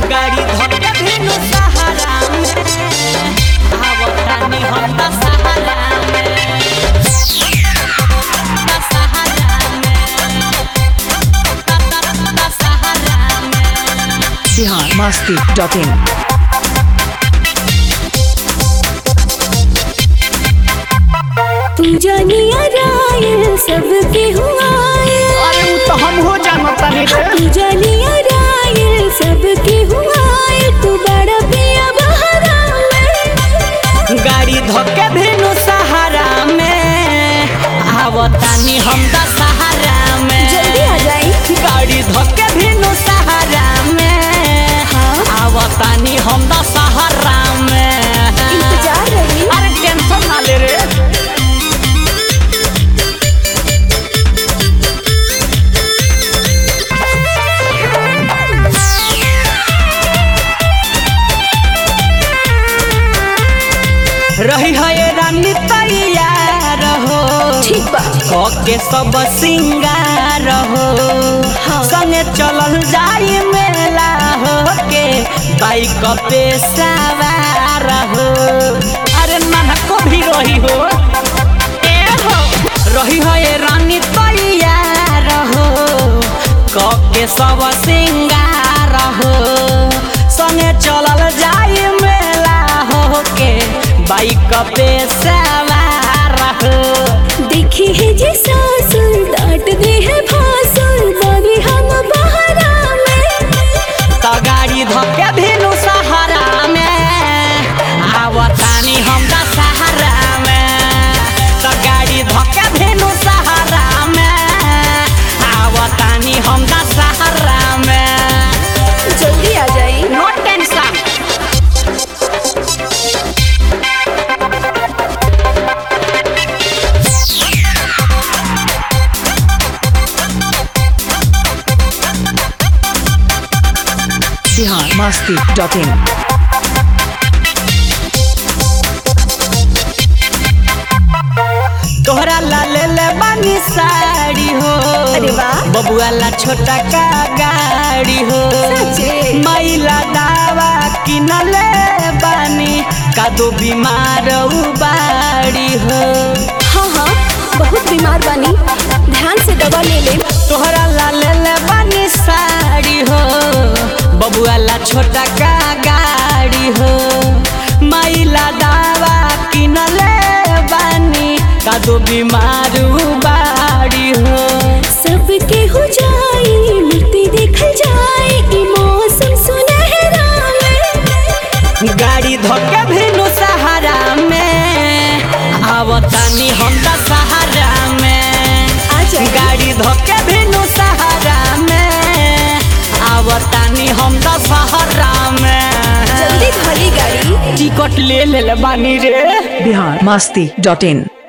गाड़ी धोके भेनु सहारा में आवतानी हम त सहारा में त सहारा में त सहारा में बिहार मस्ती डॉट इन तू जानिया रायल सबके हुआए अरे वो तो हम हो जानता नहीं तू जानिया रायल सबके हुआए तू बड़ा पिया बहरा में गाड़ी धोके भेनु सहारा में आवतानी हम त सहारा में जल्दी आ जाई गाड़ी धोके भेनु सहारा में हाँ आवतानी हम त सहारा में इंतजार रही अरे टेंशन ना ले रे रही है रानी तैयार हो ठीक बा के सब सिंगार हो हाँ। संगे चलल जाई मेला हो के बाइक पे सवार हो अरे नाना को भी रही हो ए हो रही हो ये रानी तैयार हो के सब सिंगार हो संगे चलल जाई मेला हो के बाइक पे सवार हो देखी है जे सासुर डांट दे है भासुर बागी हम बहरा में त गाडी धक्के भेनु सहारा में आवतानी हम त सहारा में त गाडी धक्के भेनु सहारा में आवतानी हम त सहारा में जल्दी आ जाई no tension Bihar Masti dot in तोहरा ला ले ले बानी साड़ी हो अरे वाह। बबुआ ला छोटा का गाड़ी हो सच्चे? मैला दावा किनले बानी कादो बीमार बाड़ी हो हाँ हाँ बहुत बीमार बानी ध्यान से दवा ले ले तोहरा ला ले ले बानी साड़ी हो बबुआ ला छोटा का गाड़ी हो मैला दावा किनले बानी कादो बीमार बाड़ी हो सबके हो जाई मूर्ति देखल जाए ई मौसम सुनहरा में गाड़ी धोके भेनु सहारा में आवतानी हम त सहारा में आ जाई गाड़ी धोके भेनु सहारा में आवतानी हम त सहारा में जल्दी धोली गाड़ी टिकट ले ले बानी रे बिहार मस्ती डॉट इन